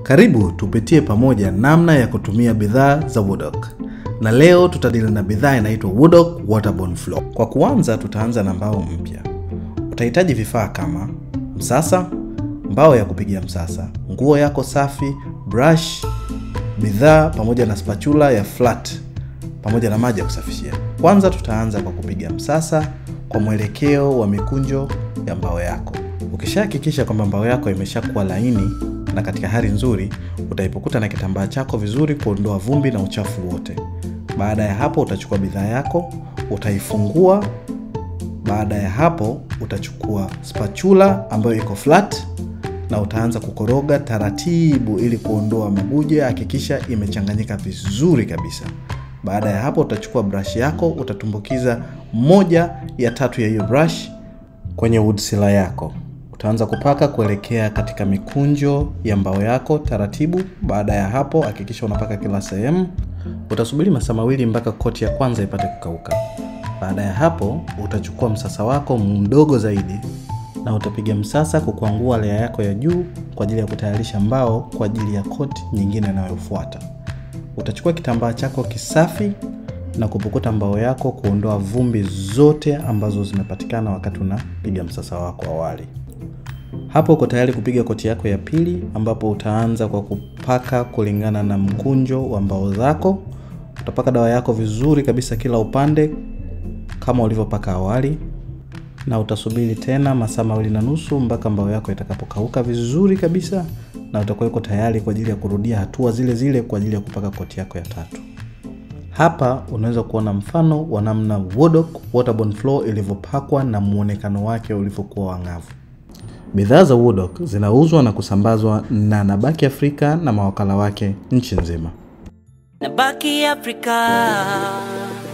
Karibu tupitie pamoja namna ya kutumia bidhaa za Woodok, na leo tutadili na bidhaa inaitwa Woodok Waterborne Floor. Kwa kuanza, tutaanza na mbao mpya. Utahitaji vifaa kama msasa, mbao ya kupigia msasa, nguo yako safi, brush, bidhaa pamoja na spatula ya flat pamoja na maji ya kusafishia. Kwanza tutaanza kwa kupiga msasa kwa mwelekeo wa mikunjo ya mbao yako. Ukishahakikisha kwamba mbao yako imeshakuwa laini na katika hali nzuri, utaipukuta na kitambaa chako vizuri kuondoa vumbi na uchafu wote. Baada ya hapo, utachukua bidhaa yako, utaifungua. Baada ya hapo, utachukua spatula ambayo iko flat na utaanza kukoroga taratibu ili kuondoa mabuje. Hakikisha imechanganyika vizuri kabisa. Baada ya hapo, utachukua brush yako, utatumbukiza moja ya tatu ya hiyo brush kwenye wood sealer yako. Utaanza kupaka kuelekea katika mikunjo ya mbao yako taratibu. Baada ya hapo, hakikisha unapaka kila sehemu. Utasubiri masaa mawili mpaka koti ya kwanza ipate kukauka. Baada ya hapo, utachukua msasa wako mdogo zaidi na utapiga msasa kukwangua lea yako ya juu kwa ajili ya kutayarisha mbao kwa ajili ya koti nyingine inayofuata. Utachukua kitambaa chako kisafi na kupukuta mbao yako kuondoa vumbi zote ambazo zimepatikana wakati unapiga msasa wako awali. Hapo uko tayari kupiga koti yako ya pili, ambapo utaanza kwa kupaka kulingana na mkunjo wa mbao zako. Utapaka dawa yako vizuri kabisa kila upande kama ulivyopaka awali, na utasubiri tena masaa mawili na nusu mpaka mbao yako itakapokauka vizuri kabisa, na utakuwa uko tayari kwa ajili ya kurudia hatua zile zile kwa ajili ya kupaka koti yako ya tatu. Hapa unaweza kuona mfano wa namna Woodok Waterborne Floor ilivyopakwa na muonekano wake ulivyokuwa wang'avu. Bidhaa za Woodok zinauzwa na kusambazwa na Nabaki Afrika na mawakala wake nchi nzima. Nabaki Afrika.